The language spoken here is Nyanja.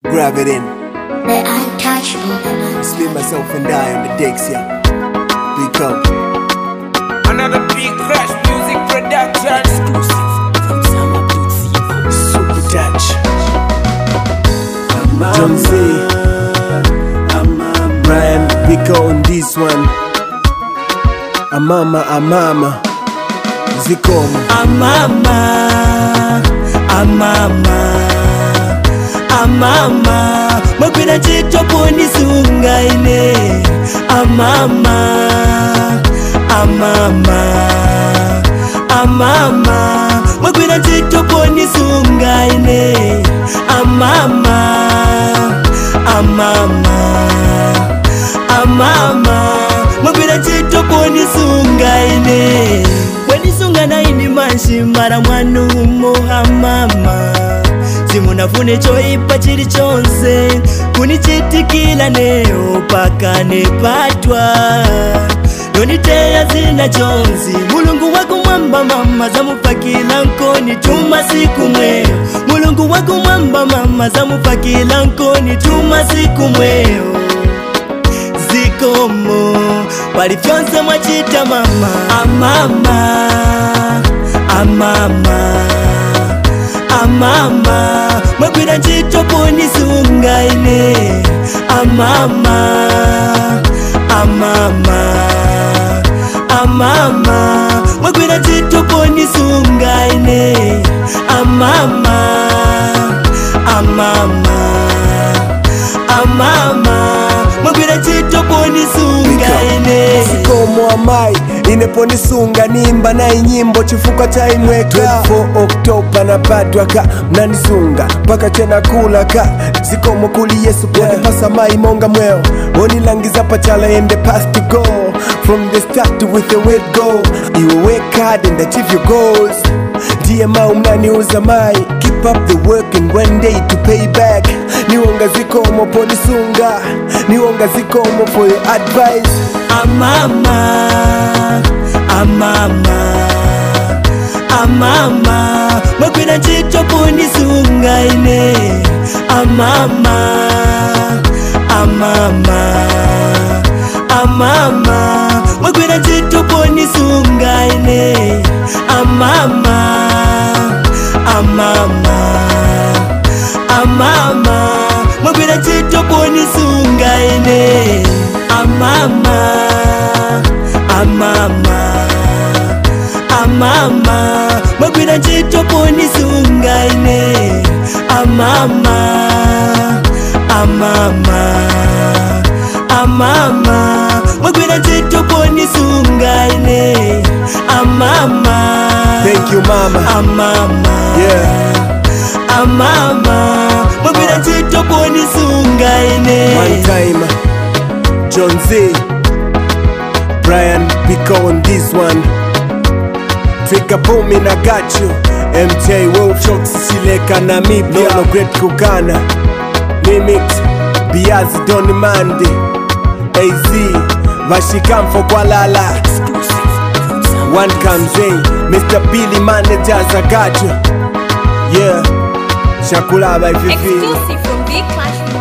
Grab it in. The untouchable. Slip myself and die on the decks, yeah. Pick up. Another big crash music production. Exclusive from Super touch. John C. Brian Pico on this one. Amama, Amama. Zikomo. amama amama amama magwira ntchito ponisunga ine amama amama amama magwira ntchito ponisunga ine amama amama amama magwira ntchito ponisunga ine wenisunga naini manshi mara mwanumo amama simunafune choipa chili chonse kunichitikila neyo paka nepatwa noniteya zina chonzi mulungu wakumwamba mama zamupakila nkoni tuma siku mweyo mulungu wakumwamba mama zamupakila nkoni tuma siku mweyo zikomo pali vyonse mwachita mama amama amama amama mwagwira ntchito ponisunga ine amama amama amama mwagwira ntchito ponisunga ine amama amama amama mwagwira ntchito ponisunga ine Zikomo amai ineponisunga nimba nayi nyimbo chifuka cha imweka 24 oktoba napatwa ka mnanisunga mpaka tena kula ka zikomo kuli yesu ponipasa mai monga mweo onilangiza pachala ende past to go from the start with the word go you work hard and achieve your goals ndiye mau mnaniuza mai keep up the work and one day to pay back niwonga zikomo ponisunga niwonga zikomo for your advice amama amama amama mwagwira ntchito ponisunga ine amama amama amama mwagwira ntchito ponisunga ine amama amama amama mwagwira ntchito ponisunga ine amama amama amama mwagwira ntchito ponisunga ine amama amama amama mwagwira ntchito ponisunga ine amama thank you mama amama yeah amama mwagwira ntchito ponisunga ine One time, John Z, Brian Pico on this one. Take a boom in, I got you. MJ Wolf, Shox Sileka Namibia, no Great Kukana, Mimic, Biazi Don Mande, AZ, Vashikamfo Kualala. One comes in, Mr. Billy Managers, I got you. Yeah, Shakulaba Vivi. Exclusive from Big Clash